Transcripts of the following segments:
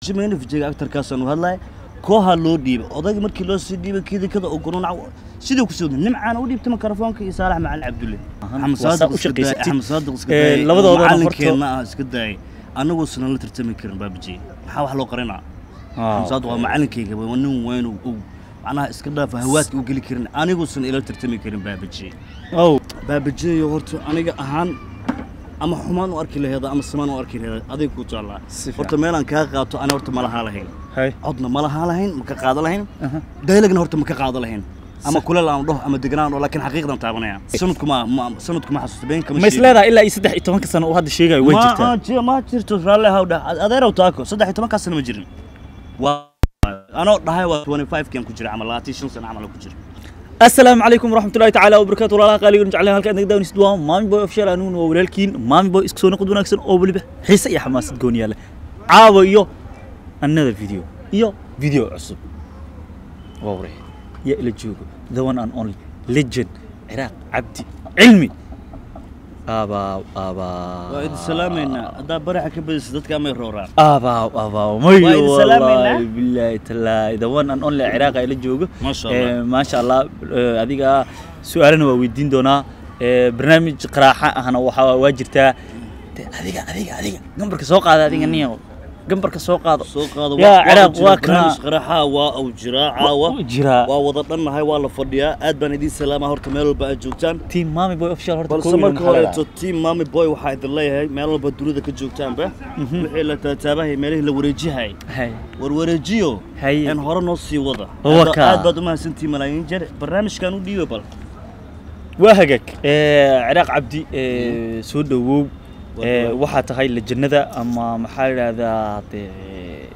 jimayna fijiga agtarkaasaan u hadlaya kooha loo dhiibay odayga markii loo sii dhiibay kidikada oo gunuunac sidii ku soo nimcaana u dhiibtay mikrofoonka iyo saalax macalin cabdulle axmed waa saa saadiq u iska daayay shaqaysatid. axmed saadiq iska Ee, daayay labadoodana horta- macalinkeenna ah iska daayay annaguusan la tartami karin baabaji maxaa wax loo qarinaa axmed saadiq waa macalinkayga waa nin weyn oo og macnaha iska dhaafa hawaadka u geli karin aniguusan ila tartami karin baabaji ow baabajeeyo horta aniga ahaan ama xumaan u arki laheeda ama samaan u arki laheeda adig ku jeclaa Si fiican. horta meelaan kaa qaato ani horta ma lahaa lahayn hay codna ma lahaa lahayn ma ka qaado lahayn Aha. daylagna horta ma ka qaado lahayn ama kuleel aan dhaho ama deganaan dhaho laakiin xaqiiqdan taabanaya sanadku ma ma- sanadku ma xasuusta been kama ma is leedahay ilaa iyo saddex iyo tobanka sano uu hadda sheegayo way jirtaa ma ji- ma jirto raalle haw dhah adeerow taako saddex iyo tobankaa sana ma jirin waa anoo dhahay waa 25 kan ku jira ama 25 sano camal ku jira asalaamu calaykum waraxmatullahi tacaala wabarakaatu walaalaha qaaligan jeclahay halka aad naga daawanaysid waa maami boy official aniguna waa walaalkiin maami boy isku soo noqod wanaagsan oo weliba xiise iyo xamaasad gooniya leh caawa iyo another video iyo video cusub waa wareey yaa ila joogo the one and only legend ciraaq cabdi cilmi aabaaw aabaaw waa idin salaamaynaa haddaa baraxa ka badisa dadka amay rooraan aabaaw aabaaw mayo Waa idin salaamaynaa. wallaahi billaahi tallaahi the one and only ciraaq ila joogo Masha Allah. Eh, maasha allah eh, adiga su-aalana waa weydiin doonaa Eh, barnaamij qaraaxa ahna waxaa waa jirtaa De, adiga adiga adiga gambarka soo qaada adiga niyo gambarka soo qaado soo qaado yaa ciraaq waa waa kana qaraxa waa uu jiraa caawa Wuu jiraa waa wada dhannahay waa la fadhiyaa aad baan idiin salaamaa horta meel walba aad joogtaan team mami boy official horta balse koob iyo marka maxaa horeeto leedahay? team mami boy waxaa idin leeyahay meel walba dunida ka joogtaanba wixii la taataabahay meelihii la wareejihay Hay. war wareejiyo Haye. een hore noo sii wada Waa Aad- kaa. aad baad u mahadsantihiin malaayiin jeer barnaamijkan u dhiiba bal waa hagaag Eh, ciraaq cabdi eh, soo dhowow Eh, waxaa tahay lejannada ama maxaa la yidhahdaa dee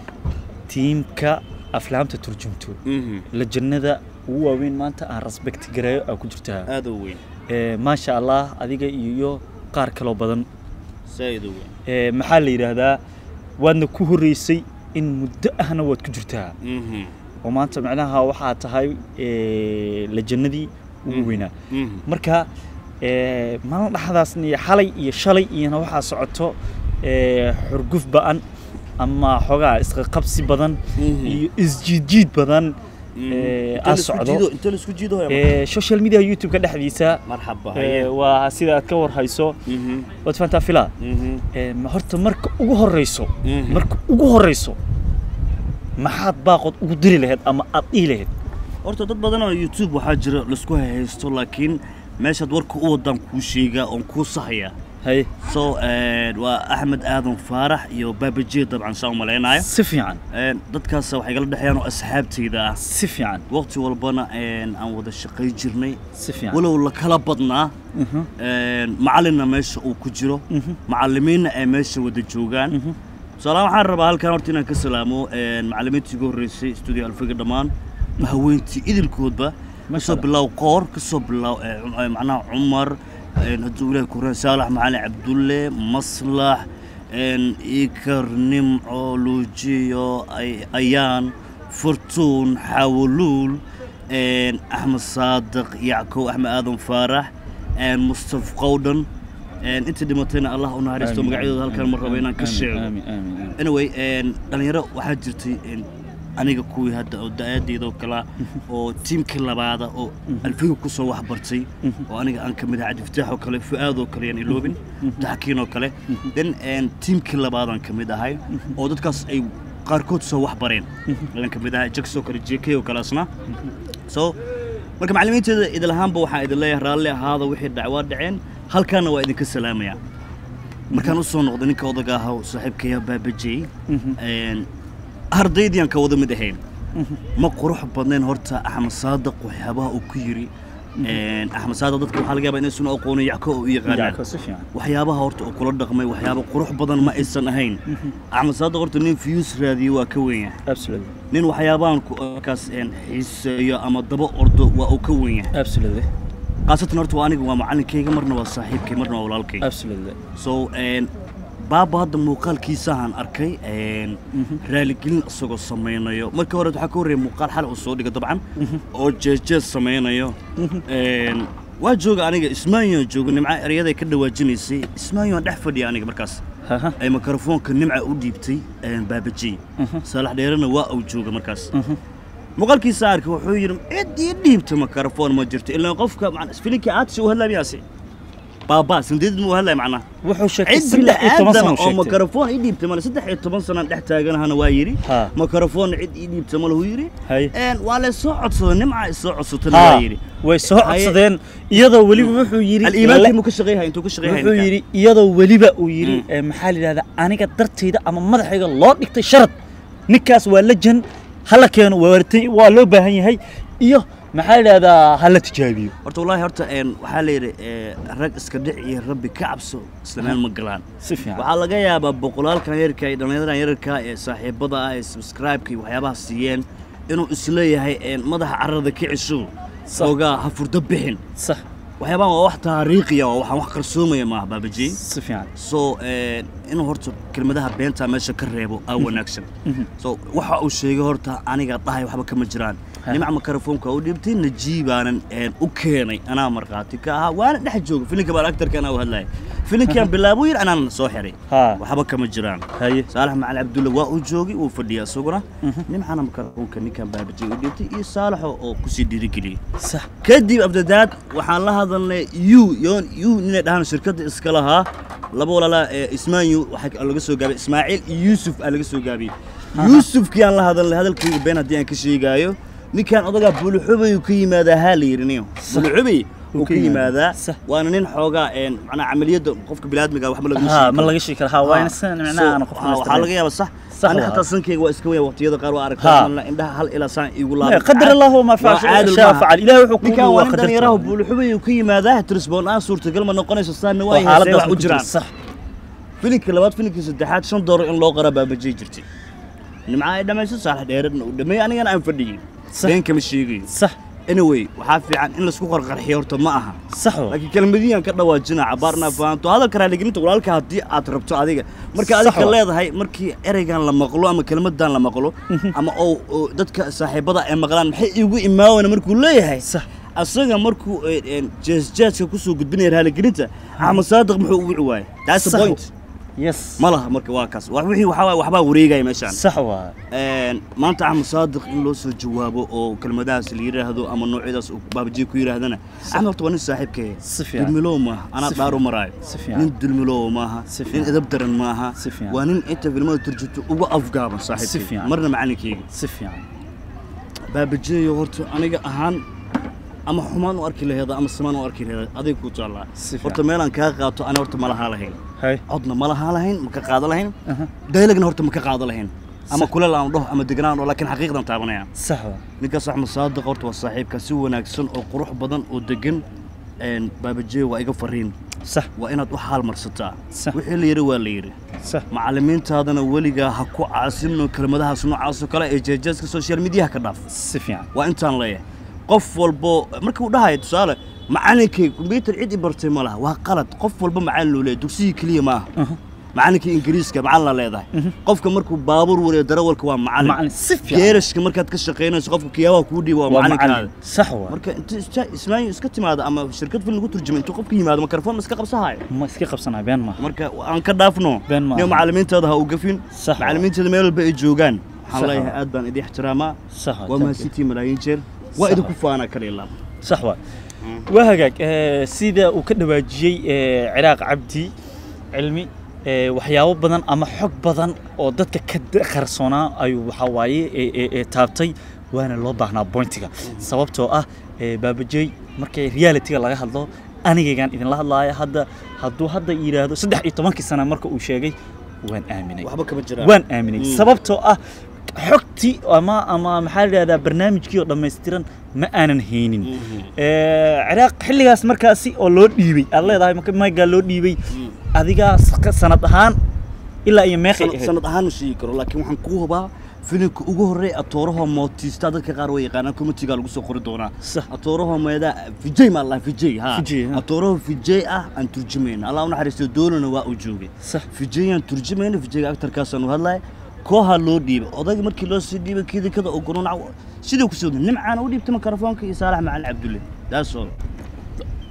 tiimka aflaamta turjumto lejannada ugu waaweyn maanta aan respect gareeyo aa ku jirtaa aad u weyn Eh, maasha allah adiga iyo qaar kaloo badan saaid u weyn Eh, maxaa la yidhaahdaa waadna ku horreysay in muddo ahna waad ku jirtaa Mhm. oo maanta macnaha waxaa tahay eh, lejannadii ugu weynaa Mhm. marka eh, maalin dhexdaasna iyo xalay iyo shalay iyona waxaa socoto eh, xurguf ba'an ama xoogaa isqaqabsi badan Mhm. iyo isjiidjiid badan Mhm. eh, Inta aa la isku socdo jiido- inta la isku jiido haya Eh, social media youtube-ka dhexdiisa marxaba eh, haye waa sida aad ka warhayso Mhm. waad fahantaa fila Mhm. Eh, ma horta marka ugu horeyso Mhm. marka ugu horeyso maxaad baaqood ugu diri lahayd ama aad dhihi lahayd horta dad badan oo youtube waxaa jira laisku haysto laakiin meeshaad warka u wadaan kuu sheegaa oon kuu sahaya haye so eh, waa axmed aadan faarax iyo baabajiye dabcan saa u malaynayo si fiican Eh, dadkaas waxay kala dhexeeyaan oo asxaabtayda ah si fiican waqti walbana eh, aan wada shaqay jirnay si fiican walow la kala badnaa Mhm. Eh, macalinna meesha uu ku jiro Mhm. macalimiinna ay meesha wada joogaan Mhm. tusaalahaan waxaan rabaa halkan horta inaan ka salaamo eh, macalimiintii ugu horreysay studio alfiga dhammaan haweyntii idilkoodba kasoo Allah. bilow qoor kasoo bilow eh, cum- eh, macnaha cumar eh, hadduu ilaahi kuraan saalax macalin cabdulle maslax en, ikar nimco luujiyo Ay- ayaan furtuun xawuluul en, axmed saadiq yackow axmed aadan faarax en, mustaf qowdhan en, intii dhimatayna allah u naxariisto Amiin, magacyadooda halkan ma rabo inaan ka amiin, sheego amiin, amiin, amiin. anyway een, dhalinyaro waxaa jirtay een, aniga kuwii hadda oo da-aadeeda oo kala oo tiimkii labaada oo alfiga kusoo waxbartay oo aniga aan ka mid ahay cabdifataax oo kale fu'aad oo kale yaan iloobin daxkiin oo kale then een, tiimkii labaadaan ka mid ahay oo dadkaas ay qaarkood soo waxbareen ayaan ka mid ahay jax oo kale jk oo kale asna so marka macallimiinteeda idil ahaanba waxaan idin leeyahay raalli ahaada wixii dhac waa dhaceen halkaana waa idinka salaamaya markaan usoo noqday ninka odaga ahaa oo saaxiibkaya baabajey een, ardaydii aan ka wada mid ahayn ma qurux badnayn horta axmed saadiq waxyaabaha uu ku yiri een, axmed saadiq dadka waxaa laga yaabaa inaysan u aqoonin yacko oo u yaqaanaan Yacko, si fiican waxyaabaha horta uu kula dhaqmay waxyaaba qurux badan ma aysan ahayn axmed saadiq horta nin views raadiyo waa ka weyn yahay absolutely nin waxyaabahan ku markaas een, xiiseeyo ama daba ordo waa uu ka weyn yahay absolutely khaasatan horta waa aniga waa macalinkayga marna waa saaxiibkay marna waa walaalkay absolutely so een, baaba hadda muuqaalkiisahan arkay een, raaligelin isagoo samaynayo marka hore waxaa ka horreeya muuqaal xal uu soo dhiga dabcan oo jeesjees samaynayo Een, waa jooga aniga ismaanyoan jooga nimca eryaday ka dhawaajinaysay ismaanyoan dhex fadhiya aniga markaas Aha. ay mikrofoonka nimca u dhiibtay een, baabajey Mhm. saalax dheerena waa uu jooga markaas Mhm. muuqaalkiisa arka wuxuu yidhi cid ii dhiibta mikrofoon ma jirto ilaa qofka macna- filinka aadsi u hadlaya miyaase baabaa sandeedid mu hadlaya macnaha wuxuu sheegay cid saddex iyo toban sano bini'aadama uu oo sheegtay mikrofoon ii dhiibta male saddex iyo toban sanaan dhex taaganahana waa yidhi Ha. mikrofoon cid ii dhiibta male huu yidhi Hay. Een, waa la soo codsaday nimca isoo codsatana Ha, waa yidhi way soo Haye. codsadeen iyadoo weliba wuxuu yidhi aliimaankii muu ka shaqeeyhay intuu ka shaqeeyhay wuxuu ninkan? yidhi iyadoo weliba uu yidhi Mm. eh, maxaa la yidhahdaa aniga dartayda ama madaxayga loo dhigtay sharad ninkaas waa lajan hala keeno waartay waa loo baahan yahay iyo maxaa la yidhahdaa hala tijaabiyo horta wallaahi horta een, waxaa la yidhi ee, rag iska dhic iyo rabbi ka cabso isla meel ma galaan si fiican waxaa laga yaabaa boqolaalkan yararka iyo dhallinyaradan yararka ee saaxiibada ah ee subscribe-ka iyo waxyaabaha siiyeen inuu isleeyahay een, madaxa carrada ka cisho Sax. oogaa ha furdo bixin sax waxyaabahan waa wax taariikhiya waa waxaan wax qarsoomaya maaha baabajey si fiican so een, inuu horta kelmadaha beenta meesha ka reebo aa wanaagsan Mhm. so waxa uu sheegay horta aniga dhahay waxba kama jiraan Ha. nimca mikrofoonka u dhibtay najiibaanan een, u keenay anaa markhaati ka ahaa waana dhex jooga filinka baan actarka anaa u hadlaya filinkaan bilaabo yir anaan soo xiray Ha. waxba kama jiraan haye saalax macali cabdulle waa uu joogay wuu fadhiya isaguna Mhm. nimcana mikrofoonka ninkan baabajay u dhibtay iyo saalaxo oo kusii dhiirigeliyey sax kadib abdadaad waxaan la hadalnay yu yoon yu inay dhahaan shirkadda iska lahaa laba walaalaa ee ismaanyu waxaa laga soo gaabay ismaaciil iyo yuusuf aa laga soo gaabiyey yuusufkii aan la hadalnay hadalkayga been haddii aan ka sheegaayo ninkan odagaa buulixubay uu ka yimaadaa haa la yidhi niyo buulixubay uu ka yimaadaa Sax. waana nin xoogaa een macnaa camaliyadda qofka biniaadmiga waxba lagama ha sheegi ma karo. laga sheegi karaa ha waa ina san micnaha aan qof So, waxaa laga yaabaa sax Sax ani waa. xataa sankayga waa iska weya waqtiyada qaar waa Ha. aragtaa indhaha hal ilaa saan igu laabay qadar allah ma Waa facal caadil shaa maaha. facal ilaahay wuxuu ninkan ku waa nin dhalinyaraha buulixubay uu ka yimaadaa trisbon aan suurtagal ma noqonayso saanna waa yahay see wax u jiraan sax filinka labaad filinka saddexaad shan doolar in loo qara baabajay jirtay nimca ay dhammayso saalax dheeradna uu dhameeyey anigana aan fadhiyey Sax. been kama sheegayo sax anyway waxaa fiican in laisku qarqarxiyo horta ma aha sax waa laakiin kelmadihian ka dhawaajina cabaarna fahanto hadalka raaligelinta walaalka haddii aad rabto adiga marka Sax adiga waa. leedahay markii ereygan la maqlo ama kelmadan la maqlo ama oo oo dadka saaxiibada ay maqlaan maxay igu imaawana markuu leeyahay sax asaga markuu jeesjeeska kusoo gudbinaya raaligelinta axmed saadiq muxuu ugu ciwaayay that's the Sax. point yes ma laha marka waa kaas wax wixii waxaa waaye waxbaa wareegaya meeshaan sax waa Een, maanta axmed saadiq in loo soo jawaabo oo kelmadahaas la yidhaahdo ama noocyadaas uu baabajiye ku yidhaahdana axmed horta waa nin saaxiibkee Si fiican. dulmilow maaha anaa Si dhaar u fiican. maraayo Si fiican. nin dulmilow maaha Si nin fiican. edab daran maaha Si fiican. waa nin inta filmada turjubto uga afgaaban Si saaxiibkee fiican. marna macalinkeyga si fiican baabajiyeyo horta aniga ahaan ama xumaan u arki laheeda ama samaan u arki laheeda adig ku taallaa Si fiican. horta meelaan kaa qaato ani horta ma lahaa lahayn hay codna ma lahaa lahayn ma ka qaado lahayn aha daylagna horta ma ka qaado lahayn ama Sax. kuleel aan dhaho ama deganaan dhaho laakiin xaqiiqdan taabanaya sax waa ninkaas axmed saadiq horta waa saaxiibka si wanaagsan oo qurux badan oo degan een, baabajeey waa iga fariin sax waa inaad u xaal marsataa Sax. wixii la yidhi waa la yidhi sax macallimiintaadana weligaa ha ku caasinno kelmadahaas noocaas oo kale ee jeejeeska social mediaha ka dhaaf si fiican waa intaan leeyahay qof walbo marka uu dhahayo tusaale macallinkay kombyutar cid i bartay ma laha waa qalad qof walba macallin loo leeyahay dugsigii keliya ma aha aha macallinkii ingiriiska macallin la leedahay qofka markuu baabuur wariyo darawalka waa macallin macallin si fiican geerashka markaad ka shaqaynayso qofka kiyaabaha kuu dhiiba waa waa macallinkaada macallin sax waa marka inta isja- ismaayo iska timaado ama shirkad film lagu turjumay intuu qofka yimaado mikrofon ma iska qabsahayo ma iska qabsanaa been maaha marka aan ka dhaafno Been ma niyo aha. macallimiintaada ha u gafin Sax waa. macallimiinteeda meel walba ay joogaan Sax waxaan leeyahay waa. aad baan idin ixtiraamaa sax waa waa mahadsantihiin malaayiin jeer waa Sax idinku waa. faanaa kale ilaa sax waa waa hagaag eh, sida uu ka dhawaajiyey eh, ciraaq cabdi cilmi eh, waxyaabo badan ama xog badan oo dadka ka da- qarsoonaa ayuu waxaa waaye eh, eh, eh, taabtay waana loo baahnaa bointiga sababtoo ah eh, baabajey markay realityga laga hadlo anigaygaan idinla hadlaaya hadda hadduu hadda yidhaahdo saddex iyo tobankii sana marka uu sheegay waan aaminay waxba kama jiraan waan aaminay Mm. sababtoo ah xogtii ama ama maxaa la yidhahdaa barnaamijkii oo dhammaystiran ma aanan haynin Mhm. Eh, ciraaq xilligaas markaasi oo loo dhiibay aad leedahay marka maygaa loo dhiibay Mm. adigaa s- sanad ahaan ilaa iyo meeqay Sanad- ahayd sanad ahaan ma sheegi karo laakiin waxaan kuu hubaa filimka ugu horreey atooraha mootiista dadka qaar way yaqaanaan komitiga lagu soo qori doonaa Sax. atooraha meedaa vijay maa lahaa vijay ha Vijay, ha. atooraha vijay ah aan turjumayna allah u naxariisto doonana waa uu joogay sax vijayaan turjumayna vijayga aktarkaasaan u hadlaya kooha loo dhiibay odayga markii loo sii dhiibay kidikada oo gununac siduu kusoo nimcaana u dhiibtay mikrofoonka iyo saalax macalin cabdulle daasoo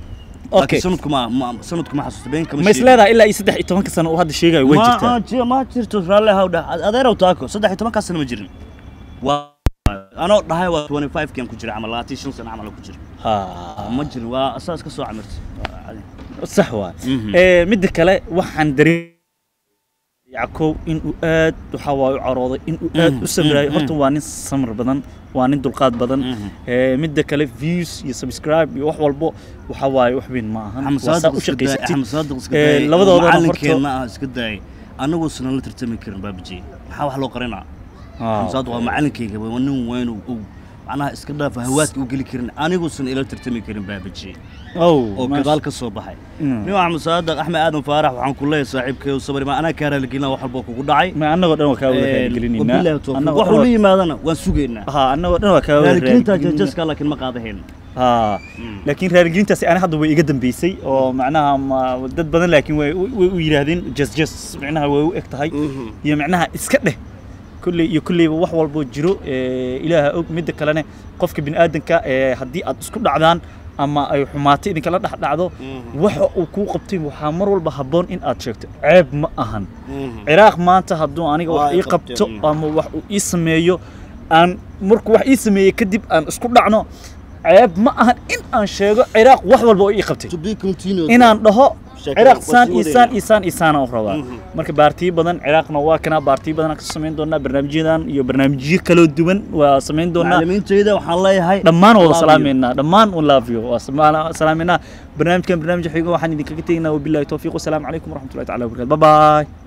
Okay. laakiin sanadku ma ma- sanadku ma xasuusta been kama ma is leedahay ilaa iyo saddex iyo tobanka sano uu hadda sheegayo way jirtaa ma ji- ma jirto raalli haw dhah adeerow taako saddex iyo tobankaa sana ma jirin waa anoo dhahay waa 25 kian ku jira camal labaatan iyo shan sano camal ku jira ha ma jirin waa asaas ka soo camirtay Waa cadi. sax waa Mhm. ee midda kale waxaan dareem yackow inuu aad waxa waa u carooday inuu aad Mhm, u sabraayo mhm, horta waa nin samar badan waa nin dulqaad badan Mhm. ee midda kale views iyo subscribe iyo wax walbo waxa waaye wax weyn ma ahan Axmed waa saa Saadiq u iska daayay, shaqaysatid Axmed Saadiq iska Ee, daayay, labadoodana horta- macallinkeenna ah iska daayay annaguusan la tartami karin baabiji maxaa wax loo qarinaa Ah, Axmed Saadiq waa macallinkayga waa nin weyn oo og macnaha iska dhaafa hawaadka u geli karin aniguusan ila tartami karin baabiji ow oo maasha- gadaal ka soo baxay Mm. nin axmed saadiq axmed aadan faarax waxaan ku leeyahay saaxiibkayo sabri ma anaa kaa raaligelina wax walba kugu dhacay ma annagoo dhan waa kaa wada Ee, raaligelinaynaa wabillahi tawfiiq. Annagoo wax dhan ula waa- yimaadana waan sugaynaa ha annagoo dhan waa kaa wada raaligelinta raaligelinaynaa. jajaska laakiin ma qaadahayn ha laakiin raaligelintaasi ani hadda way iga dambeysay oo macnaha ma- dad badan laakiin way way u yidhaahdeen jas jas macnaha way u eg tahay iyo macnaha iska dheh kulley iyo kulleyba wax walboo jiro ee, ilaaha og midda kalene qofka bini'aadanka ee, haddii aad isku dhacdaan ama ay xumaato idinkala dhex dhacdo waxa uu kuu qabtay waxaa mar walba habboon in aad sheegto ceeb ma ahan ciraaq maanta hadduu aniga Waa wax ay ii qabteen, qabto mm. ama wax uu ii sameeyo aan markuu wax ii sameeyey kadib aan isku dhacno ceeb ma ahan in aan sheego ciraaq wax walba oo ii qabtay to be continued inaan dhaho Sheekada ciraaq waa saan sii iyo wadayna. saan iyo saan iyo saana u rabaa Mhm. marka baartiyo badan ciraaqna waa kana baartiyo badan aan ka samayn doonaa barnaamijyadan iyo barnaamijyo kaloo duwan waa samayn doonaa macallimiintayda waxaan leeyahay dhammaan wada love you. salaameynaa dhammaan un love you waa sama- salaameynaa barnaamijkan barnaamij xigo waxaan idinkaga tegaynaa wabillahi towfiiq wasalaamu calaykum waraxmatullahi taala wabarakatu bye bye